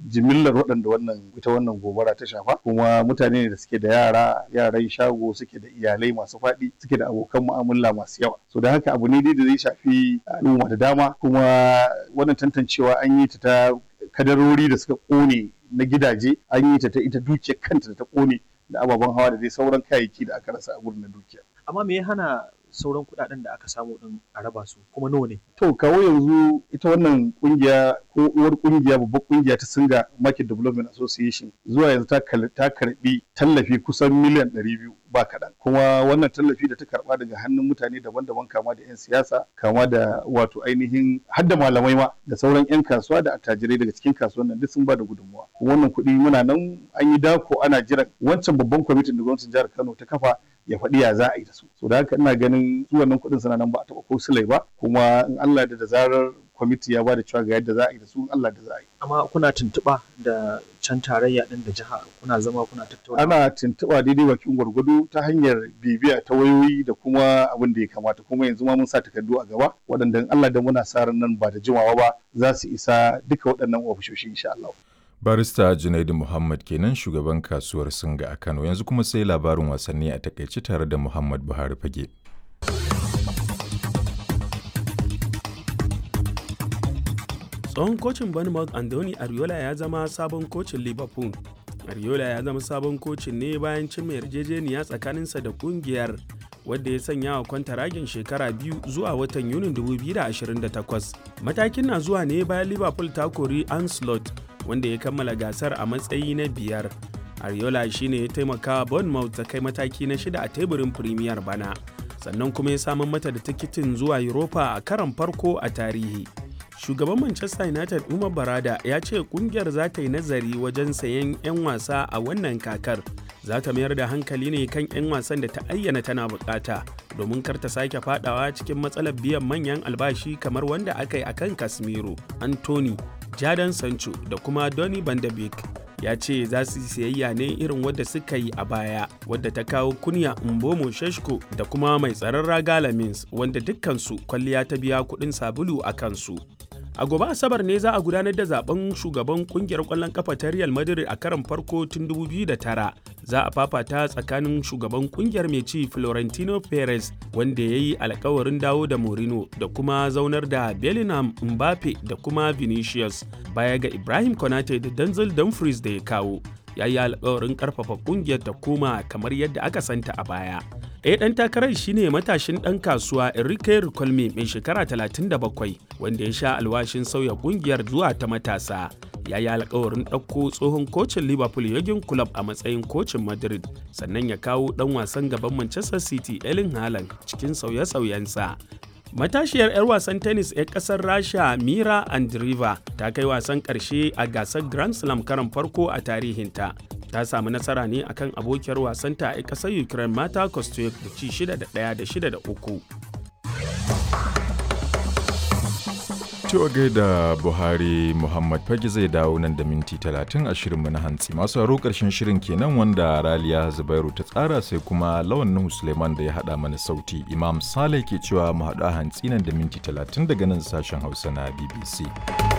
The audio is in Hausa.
jimillar waɗanda wannan ita wannan gobara ta shafa kuma mutane ne da suke da yara yaran shago suke da iyalai masu faɗi suke da abokan mu'amala masu yawa so da haka abu ne dai da zai shafi al'umma da dama kuma wannan tantancewa an yi ta ta kadarori da suka ƙone na gidaje an yi ta ta ita dukiyar kanta da ta ƙone da ababen hawa da dai sauran kayayyaki da aka rasa a gurin na dukiya amma me ya hana sauran kuɗaɗen da aka samu din a raba su kuma nawa ne to kawo yanzu ita wannan kungiya ko uwar kungiya babbar kungiya ta singa market development association zuwa yanzu ta karbi tallafi kusan miliyan 200 ba kaɗan kuma wannan tallafi da ta karba daga hannun mutane daban-daban kama da 'yan siyasa kama da wato ainihin hadda malamai ma da sauran 'yan kasuwa da attajirai daga cikin kasuwan nan duk sun ba da gudunmuwa wannan kuɗi muna nan an yi dako ana jiran wancan babban kwamitin da gwamnatin jihar kano ta kafa ya faɗi ya za a yi da su so da haka ina ganin su wannan kuɗin suna nan ba a taɓa ko silai ba kuma in Allah da da zarar kwamiti ya ba da cewa ga yadda za a yi da su in Allah da za a yi amma kuna tuntuɓa da can tarayya ɗin da jiha kuna zama kuna tattauna ana tuntuɓa daidai bakin gwargwado ta hanyar bibiya ta wayoyi da kuma abin da ya kamata kuma yanzu ma mun sa takardu a gaba waɗanda in Allah da muna sa ran nan ba da jimawa ba za su isa duka waɗannan ofishoshi insha Allah barista junaidu muhammad kenan shugaban kasuwar singa a kano yanzu kuma sai labarin wasanni a takaice tare da muhammad buhari fage tsohon kocin bournemouth andoni ariola ya zama sabon kocin liverpool ariola ya zama sabon kocin ne bayan cin mai yarjejeniya tsakaninsa da kungiyar wadda ya sanya wa kwantaragin shekara biyu zuwa watan yunin 2028 matakin na zuwa ne bayan liverpool ta kori anslot wanda ya kammala gasar a matsayi na biyar ariola shine ya taimaka bournemouth ta kai mataki na shida a teburin premier bana sannan kuma ya samar mata da tikitin zuwa europa a karon farko a tarihi shugaban manchester united umar barada ya ce kungiyar za ta yi nazari wajen sayen 'yan wasa a wannan kakar za ta mayar da hankali ne kan 'yan wasan da ta ayyana tana bukata domin kar ta sake fadawa cikin matsalar biyan manyan albashi kamar wanda aka yi akan casemiro anthony Jadon Sancho da kuma Donny van de Beek ya ce za su siyayya ne irin wadda suka yi a baya wadda ta kawo kunya Mbomo Sheshko da kuma mai tsaron raga Lamins wanda dukkansu kwalliya ta biya kuɗin sabulu a kansu. A gobe Asabar ne za a gudanar da zaben shugaban kungiyar ƙwallon kafa ta Real Madrid a karon farko tun 2009. Za a fafata tsakanin shugaban kungiyar mai ci Florentino Perez wanda ya yi alkawarin dawo da Mourinho da kuma zaunar da Bellingham Mbappe da kuma Vinicius baya ga Ibrahim Konate da Denzel Dumfries da ya kawo. ya yi alkawarin karfafa kungiyar ta koma kamar yadda aka santa a baya. Ɗaya ɗan takarar shine matashin ɗan kasuwa Enrique Ricolme mai shekara 37 wanda ya sha alwashin sauya kungiyar zuwa ta matasa. Ya yi alkawarin ɗauko tsohon kocin Liverpool Jurgen Klopp a matsayin kocin Madrid sannan ya kawo ɗan wasan gaban Manchester City Erling Haaland cikin sauye-sauyensa. Matashiyar 'yar wasan tennis 'yar kasar Rasha Mira Andreeva ta kai wasan ƙarshe a gasar Grand Slam karan farko a tarihinta. Ta samu nasara ne akan abokiyar wasanta a ƙasar Ukraine Mata Kostyuk da ci 6 da 1 da 6 da 3. Cewa gaida Buhari Muhammad Fage zai dawo nan da minti talatin a shirinmu na hantsi. Masu haro ƙarshen shirin kenan wanda Raliya Zubairu ta tsara sai kuma lawan Nuhu Suleiman da ya haɗa mana sauti. Imam Saleh ke cewa mu haɗu a hantsi nan da minti talatin daga nan sashen Hausa na BBC.